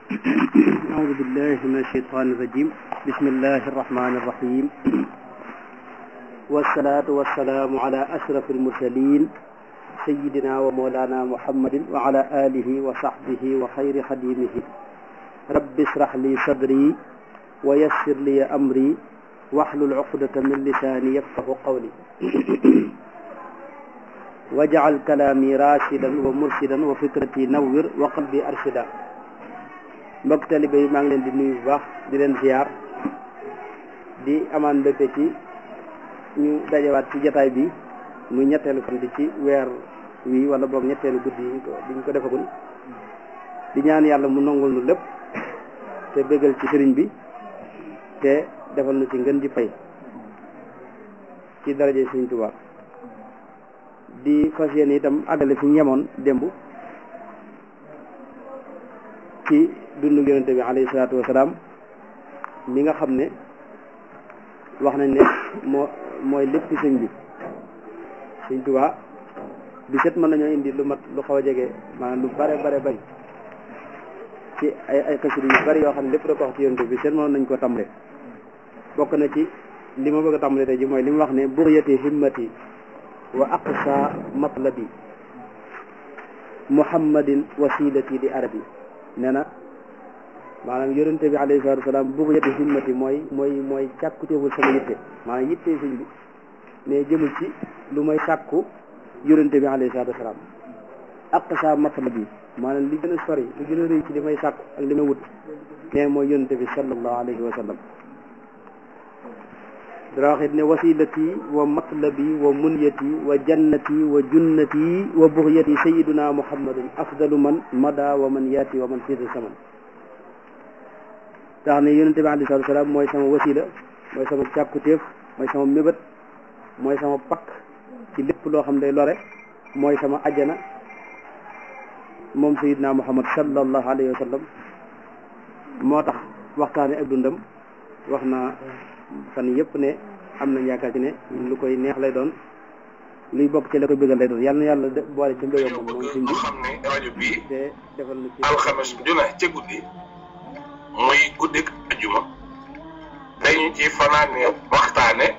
أعوذ بالله من الشيطان الرجيم بسم الله الرحمن الرحيم والصلاة والسلام على أشرف المرسلين سيدنا ومولانا محمد وعلى آله وصحبه وخير خديمه رب اشرح لي صدري ويسر لي أمري واحلل عقدة من لساني يفقه قولي واجعل كلامي راشدا ومرشدا وفكرتي نور وقلبي أرشدا mbokk talibe yi maa ngi leen di nuyu bu baax di leen ziar di amaan mbégte ci ñu dajawaat ci jataay bi muy ñetteelu fan di ci weer wi wala boog ñetteelu guddi yi ko diñ ko defagul di ñaan yàlla mu nongul nu lépp te bégal ci sëriñ bi te defal nu ci ngën ji fay ci daraje sëriñ Tuubaa di fas yéene itam àggale fi ñemoon démb ci dundu yonente bi alayhi salaatu wasalaam mi nga xam ne wax nañ ne moo mooy lépp sëñ bi sëñ Tuubaa bi set mën nañoo indi lu mat lu xaw a jege maanaam lu bare bare bari ci ay ay xasida yu bari yoo xam ne lépp da ko wax ci yonente bi set mën nañ ko tàmbale bokk na ci li ma bëgg a tàmbale tey ji mooy li mu wax ne buryati himmati wa aqsa matlabi muhammadin wasilati di arabi nee na maanaam yonente bi alayhi salatu wasalaam bu ko yette himmati mooy mooy mooy càkkuteeful sama yitte maanaam yitte sëñ bi mais jëmul ci lu may sàkku yonente bi alayhi salatu wasalaam aqsa matlab bi maanaam li gën a sori li gën a rëy ci li may sàkku ak li may wut mais mooy yonente bi sallallahu alayhi wa sallam dara waxit ne wasilati wa matlabi wa munyati wa jannati wa junnati wa buxyati sayiduna muhammadun afdalu man mada wa man yaati wa man fiida saman tax ne yonente bi alayhi salatu salaam mooy sama wasila mooy sama càkkutéef mooy sama mébét mooy sama pakk ci lépp loo xam day lore mooy sama ajjana moom sayiduna muhammad sallallahu alayhi wa sallam moo tax waxtaane ak dundam wax na fan yëpp ne am nañ yaakaar ci ne lu koy neex lay doon luy bokk ci la koy bëggal lay doon yàlla na yàlla boole ci mbégam moom moom suñ bi xam ne rajo bii te defal na ci alxames ju ne ca guddi muy guddik ajuma dañu ci fanaane waxtaane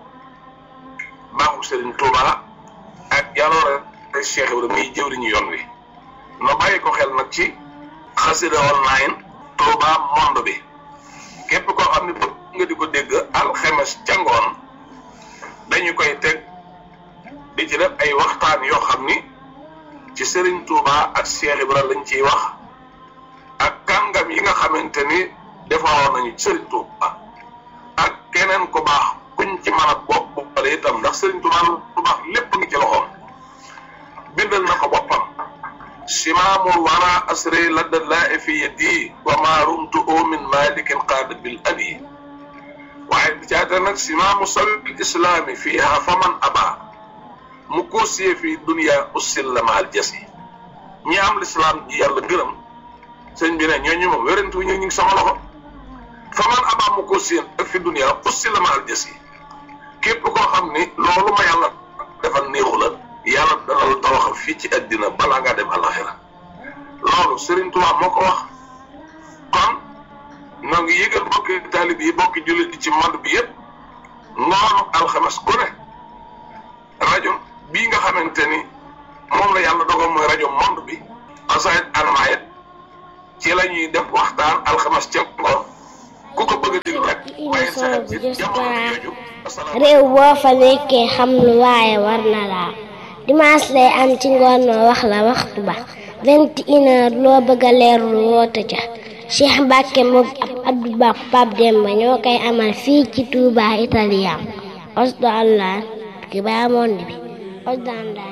baaxu Serigne Touba ak jaloore Cheikh Ibrahima muy jëwriñu yoon wi no bàyyi ko xel nag ci xasida online Touba monde bi képp koo xam ne bëgg nga di ko dégg alxames ca ngoon dañu koy teg di ci def ay waxtaan yoo xam ni ci Serigne Touba ak Cheikh Ibra lañ ciy wax ak kàngam yi nga xamante ni defaroon nañu ci Serigne Touba ak keneen ku baax kuñ ci mën a bopp boppale itam ndax Serigne Touba lu baax lépp ngi ci loxoom bindal na ko boppam simaamul wara asri ladda laa fi yadi wa ma rumtu min malikin qaada bil abi waaye bi caata nag simaamu sabil islaami fiiha faman aba mu koosiyee fii dunia ussil la maal jasi ñi am lislaam ji yàlla gërëm sëñ bi ne ñooñu moom wérantu ñu ngi sama loxo faman aba mu koosiyee ak fi dunia ussil la maal jasi képp koo xam ni loolu ma yàlla defal néexu la yàlla dana la tawaxal fii ci àddina balaa ngaa dem alaxira loolu Serigne Touba moo ko wax kon noo ngi yëgal bokki taalib yi bokki jullit yi ci monde bi yëpp ngoonu alxames ku ne rajo bii nga xamante ni moom la yàlla dogal mooy rajo monde bi asayit almayet ci la ñuy def waxtaan alxames ca ngoon ku ko bëgg a déglu rek bàyyi sa xel ci jamono jooju réew boo fa nekkee xam lu waaye war na laa dimanche lay am ci ngoon noo wax la waxtu ba vingt une heure loo bëgg a leerlu woote ca Cheikh Mbacke moom ab Abdou Ba Pape Demba ñoo koy amal fii ci Touba Italien osdo allah ki baa monde bi osdo